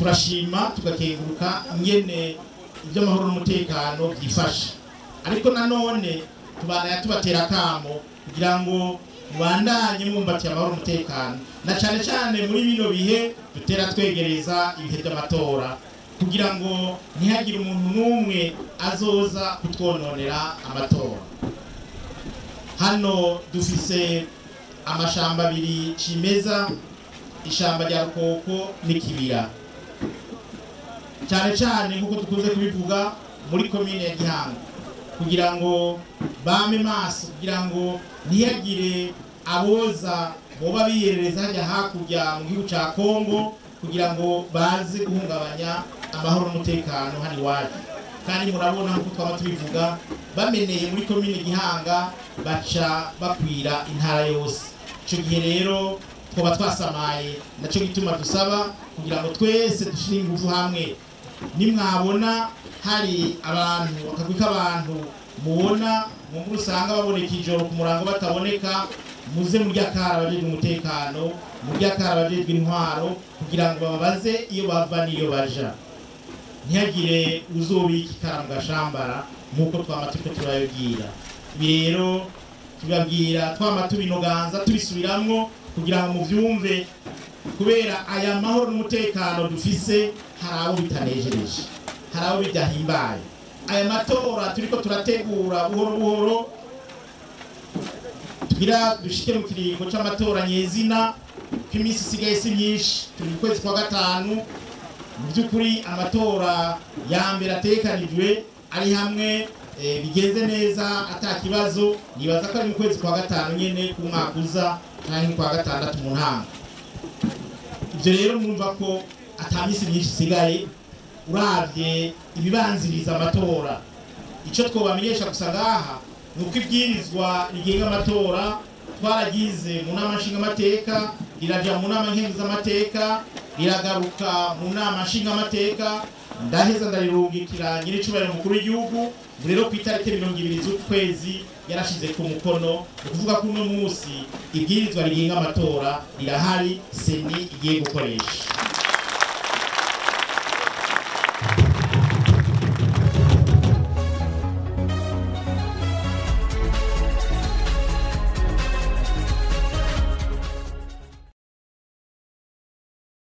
turashima tugakenguruka ingene iby'amahoro n'umutekano byifashe ariko nanone tubana tubatera akamo kugira ngo mubandanye mwumbatiye amahoro n'umutekano na cyane cyane muri bino bihe dutera twegereza ibihe by'amatora kugira ngo ntihagire umuntu n'umwe azoza kutwononera amatora hano dufise amashamba abiri cimeza ishamba rya rukoko n'ikibira cyane cyane nk'uko dukunze kubivuga muri komine ya gihanga kugira ngo bame maso kugira ngo ntihagire aboza boba biyerereza hajya hakurya mu gihugu cya kongo kugira ngo baze guhungabanya amahoro n'umutekano hano iwacu kandi murabona nk'uko twaba tubivuga bameneye muri komine gihanga baca bakwira intara yose icyo gihe rero twaba twasamaye nacyo gituma dusaba kugira ngo twese dushyire ingufu hamwe nimwabona hari abantu akagwi k'abantu mubona mu nkuru usanga baboneka ijoro ku murango bataboneka muze murya kara abajejwe umutekano murya kara abajejwe intwaro kugira ngo bababaze iyo bava n'iyo baja ntihagire uzobika ikara mu gashambara nk'uko twama turiko turabibwira ibi rero tubabwira twama tubinoganza tubisubiramwo kugira ngo muvyumve kubera aya mahoro n'umutekano dufise hari abo bitanejereje hari abo bidahimbaye aya matora turiko turategura buhoro buhoro tugira dushike mu kiringo c'amatora nyezina ko iminsi isigaye si myinshi turi mu kwezi kwa gatanu mu by'ukuri amatora ya mbere atekanijwe ari hamwe eh, bigenze neza ata kibazo nibaza ko ari mu kwezi kwa gatanu nyene ku mwaka uza canke kwa gatandatu mu ntango ibyo rero mwumva ko ata minsi myinshi isigaye uravye ibibanziriza amatora icyo twobamenyesha gusa ngaha ni uko ibwirizwa rigenga amatora twaragize mu nama nshingamateka riraja mu nama nkenguzamateka riragaruka mu nama nshingamateka ndaheza ndarirungikira nyir'icubahiro mukuru w'igihugu ubu rero ku itariki mirongo ibiri z'ukwezi yarashize ku mukono ni ukuvuga ko uno munsi ibwirizwa rigenga amatora rirahari seni igiye gukoresha